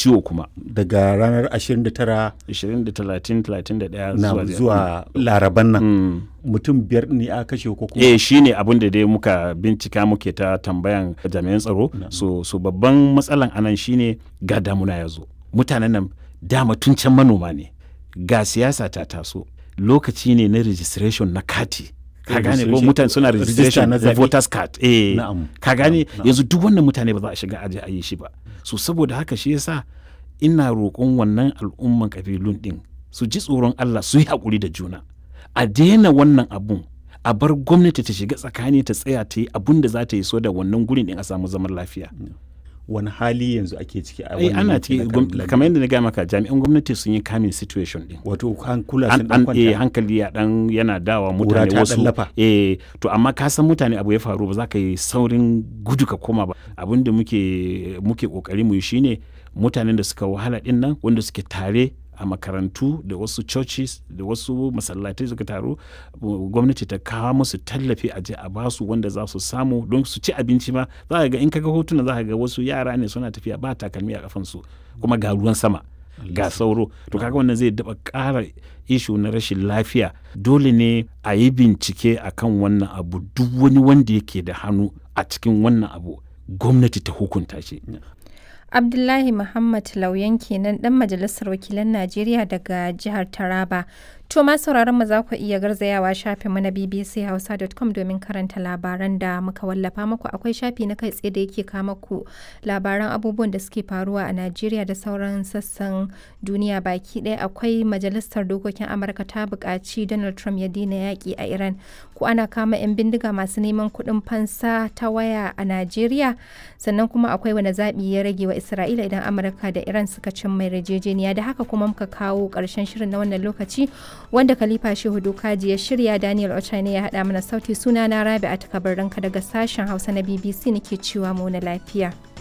ciwo kuma daga ranar 29 20 da 30 31 na zuwa zuwa laraban nan Mm. mutum biyar ne a kashe ko kuma eh shi ne abin da dai muka bincika muke ta tambayan jami'an tsaro so, so babban matsalan anan shine ga damuna ya zo mutanen nan dama tun can manoma ne ga siyasa ta taso lokaci ne na registration na kati ka gane ko Registration- mutane suna register registration na na zaɓe. voters card eh Na'am. ka gane Na'am. yanzu duk wannan mutane ba za a shiga aje a yi shi ba so saboda haka shi yasa ina roƙon wannan al'umman kabilun din su ji tsoron Allah su yi haƙuri da juna a daina wannan abun a bar gwamnati ta shiga tsakani ta tsaya ta yi abun da za ta yi so da wannan gurin din a samu zaman lafiya wani hali yanzu ake ciki a ai wannan ana yanki ciki na gwam- Kabila? kamar yadda na gaya maka jami'an gwamnati sun yi kamin situation din wato hankula an, sun dan an eh, kwanta hankali ya dan yana dawa Ƙura mutane ta wasu ɗan lafa. eh to amma ka san mutane abu ya faru ba za ka yi saurin gudu ka koma ba abin da muke muke kokari mu yi shine mutanen da suka wahala din nan wanda suke tare a makarantu da wasu churches da wasu masallatai suka taru uh, gwamnati ta kawo musu tallafi a je a basu wanda za su samu don su ci abinci ma za ka ga in kaga hotuna za ka ga wasu yara ne suna tafiya ba takalmi a kafansu kuma ga ruwan sama ga sauro to kaga wannan zai daba ƙara ishu na rashin lafiya dole ne a yi bincike akan wannan abu duk wani wanda yake da hannu a cikin wannan abu gwamnati ta hukunta shi Abdullahi Muhammad Lauyan kenan dan majalisar wakilan Najeriya daga jihar Taraba. To ma sauraron mu za ku iya garzayawa shafin mu na bbchausa.com domin karanta labaran da muka wallafa muku akwai shafi na kai tsaye da yake kama ku labaran abubuwan da suke faruwa a Najeriya da sauran sassan duniya baki ɗaya akwai majalisar dokokin Amurka ta buƙaci Donald Trump ya daina yaƙi a Iran ko ana kama 'yan bindiga masu neman kuɗin fansa ta waya a Najeriya sannan kuma akwai wani zaɓi ya rage wa Isra'ila idan Amurka da Iran suka cin mai yarjejeniya da haka kuma muka kawo ƙarshen shirin na wannan lokaci wanda Khalifa Shehu Dokaji ya shirya Daniel Ochane ya haɗa mana sauti suna na Rabi a takabar daga sashen Hausa na BBC nake cewa mu na lafiya.